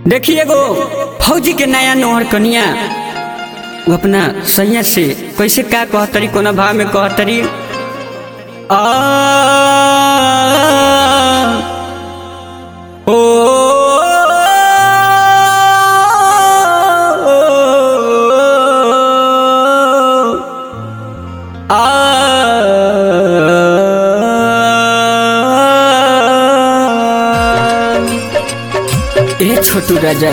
देखिए गो फौजी के नया नोहर कनिया वो अपना सैया से कैसे का कहतरी कोना भाव में कहतरी आ ओ आ ए छोटू राजा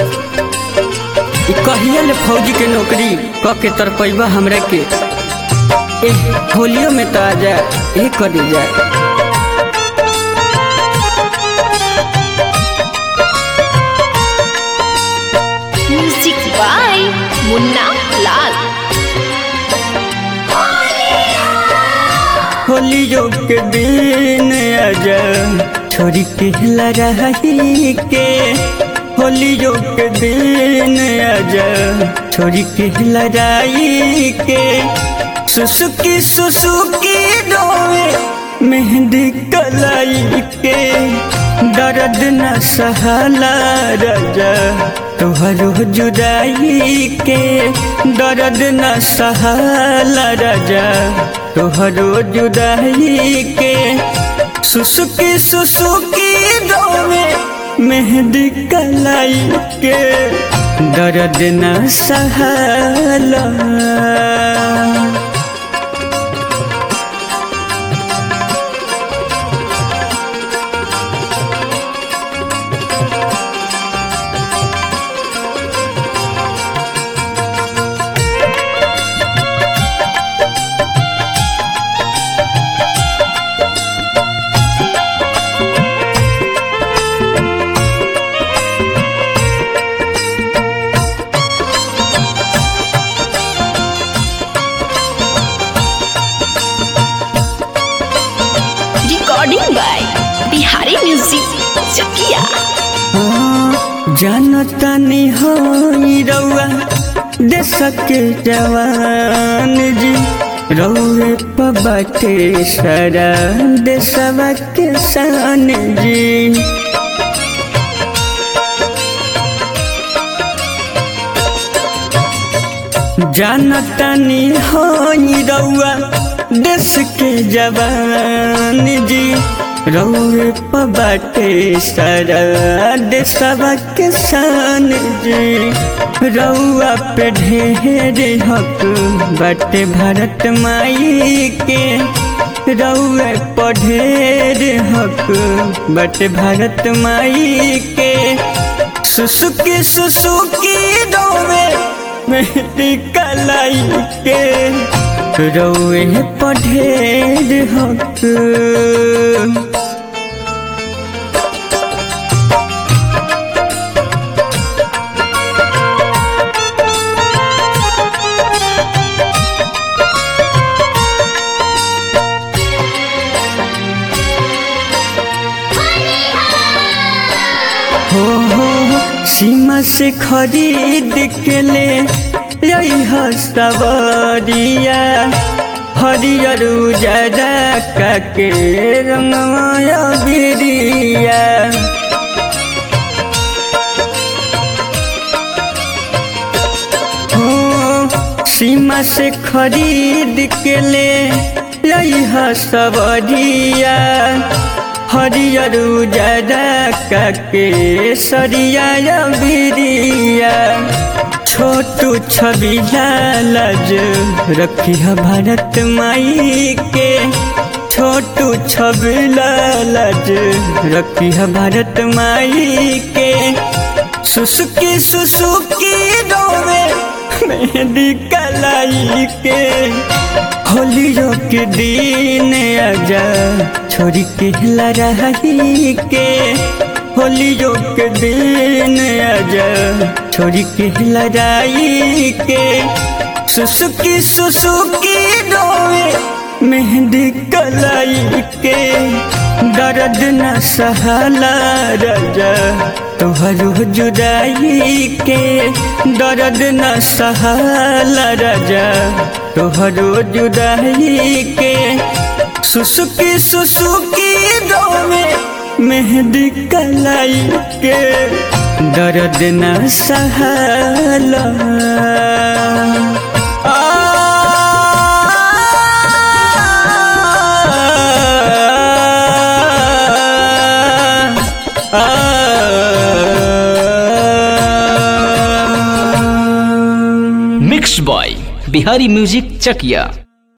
ई कहिया ले फौजी के नौकरी क के तरपैबा हमरा के ए होलियो में तो आजा ए कर जा म्यूजिक बाय मुन्ना लाल होलियो के दिन आजा छोरी के लड़ाई के होलियो के दिन आजा छोरी के लड़ाई के सुसुकी सुसुकी रोवे मेहंदी कलाई के दर्द न सहला राजा तोहरो जुदाई के दर्द न सहला राजा तोहरो जुदाई के सुसुकी सुसुकी रोवे मेहंदी कलाई के दर्द न सहला recording by Bihari music Chakiya जानता नहीं हो रउआ देश के जवान जी रउए पबाटे सारा देशवा के शान जी जानता नहीं हो रउआ देश के जवान जी रउए पबाटे सारा देशवा के शान जी रउआ पे ढेर हक बाटे भारत माई के रउए पे ढेर हक बाटे भारत माई के सुसुकी सुसुकी रोवे मेहंदी कलाई के रउए पे ढेर हक हो हो सीमा से खरीद के ले यही सवरिया हरियर उजरा काके रंगमाया बिरिया हो सीमा से खरीद के ले यही सवरिया हरियर उजरा काके सरिया बिरिया छोटू छवि लालज रखी है भारत माई के छोटू छवि लालज रखी है भारत माई के सुसुकी सुसुकी रोवे मेहंदी कलाई के होलियो के दिन आजा छोरी के लड़ाई के होलियो के दिन आजा छोरी के लड़ाई के सुसुकी सुसुकी रोवे मेहंदी कलाई के दर्द न सहला राजा तोहरो जुदाई के दर्द न सहला राजा तोहरो जुदाई के सुसुकी सुसुकी रोवे मेहंदी कलाई के दर्द न सहला mix by Bihari music Chakiya